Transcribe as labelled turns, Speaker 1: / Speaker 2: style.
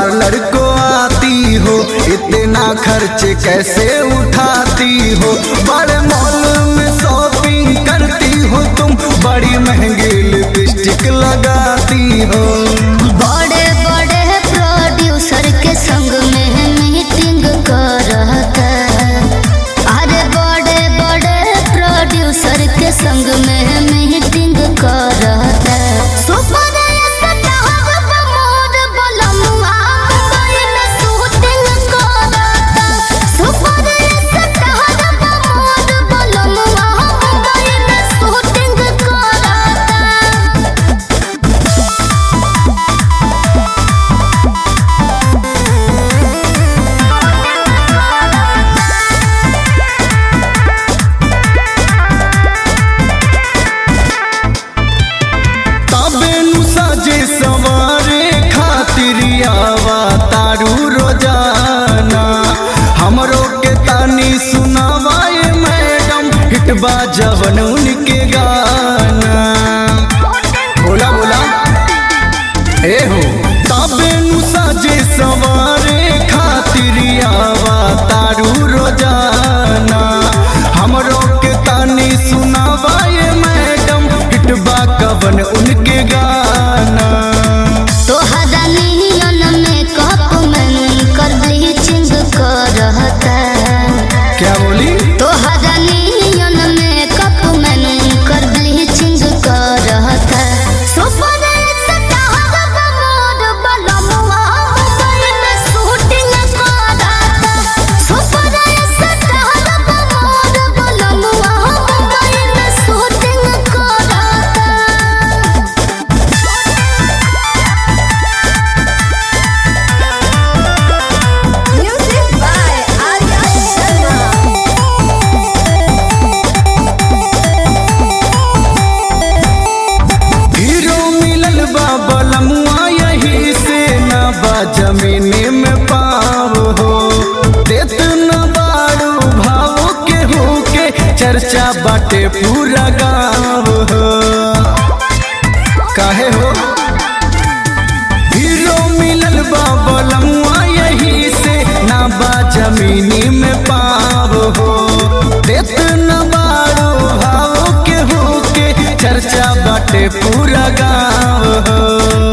Speaker 1: Parlour को आती हो इतना खर्च कैसे उठाती हो बड़े मॉल में शॉपिंग करती हो तुम बड़ी महंगी लिपस्टिक लगाती हो
Speaker 2: बड़े बड़े प्रोड्यूसर के संग में मीटिंग करता अरे बड़े बड़े प्रोड्यूसर के संग में मीटिंग करता सुपर स्टार प्रमोद बलमुआ मुंबई में शूटिंग करता सुपर स्टार प्रमोद बलमुआ मुंबई में शूटिंग करता
Speaker 1: तबे नु सजे सवारे खातिर आवा तारू रोजाना हमरो के तानी सुनावाए मैडम हिटबा जवन उनके गाना बोला बोला ए हो तबे नु सजे सवारे खातिर आवा तारू रोजाना हमरो के तानी सुनावाए मैडम हिटबा कवन उनके गाना
Speaker 2: तोहरा नियन मेकअप में उनकर ब्लीचिंग करता
Speaker 1: क्या बोली
Speaker 2: तोहरा नियन मेकअप में उनकर ब्लीचिंग करता सुपर स्टार प्रमोद बलमुआ मुंबई में शूटिंग करता सुपर स्टार प्रमोद बलमुआ मुंबई में शूटिंग करता Music by Arya Sharma.
Speaker 1: Hero मिलल बा बलमुआ यही से न बा जमीने में पाव हो देत न बाड़ू भाव के हो के चर्चा बाटे पूरा गाँव हो काहे हो हीरो मिलल बा बलमुआ यही से न बा जमीनी में पाव हो देत न बाड़ू भाव के हो के चर्चा बाटे पूरा गाँव हो